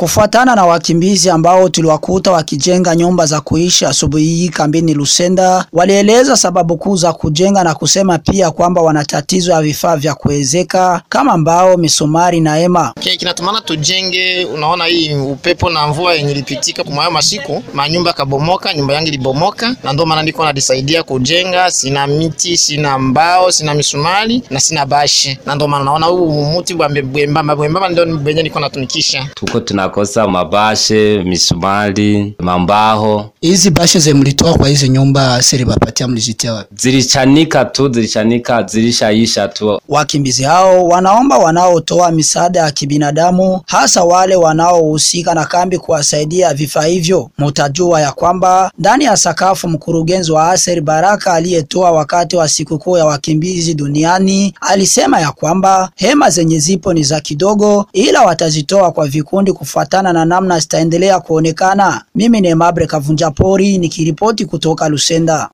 Kufuatana na wakimbizi ambao tuliwakuta wakijenga nyumba za kuishi asubuhi hii kambini Lusenda, walieleza sababu kuu za kujenga na kusema pia kwamba wana tatizo ya vifaa vya kuwezeka kama mbao, misumari na hema. Okay, kinatumana tujenge. Unaona hii upepo na mvua yenye ilipitika kwa hayo masiku, manyumba kabomoka, nyumba yangu ilibomoka, na ndio maana niko najisaidia kujenga. Sina miti, sina mbao, sina misumari na sina bashi, na ndio maana naona huu muti bwembamba bwembamba ndio benye niko natumikisha. Tuko tunakosa mabashe, misumari, mambaho. Hizi bashe ze mlitoa kwa hizi nyumba siri bapatia mlizitia wapi? Zilichanika tu, zilichanika, zilishaisha tu. Wakimbizi hao wanaomba wanaotoa misaada ya kibinadamu hasa wale wanaohusika na kambi kuwasaidia vifaa hivyo. Mutajua ya kwamba ndani ya sakafu mkurugenzi wa Aser Baraka aliyetoa wakati wa sikukuu ya wakimbizi duniani alisema ya kwamba hema zenye zipo ni za kidogo, ila watazitoa kwa vikundi kufuatana na namna zitaendelea kuonekana. Mimi ni Mabre Kavunja Pori nikiripoti kutoka Lusenda.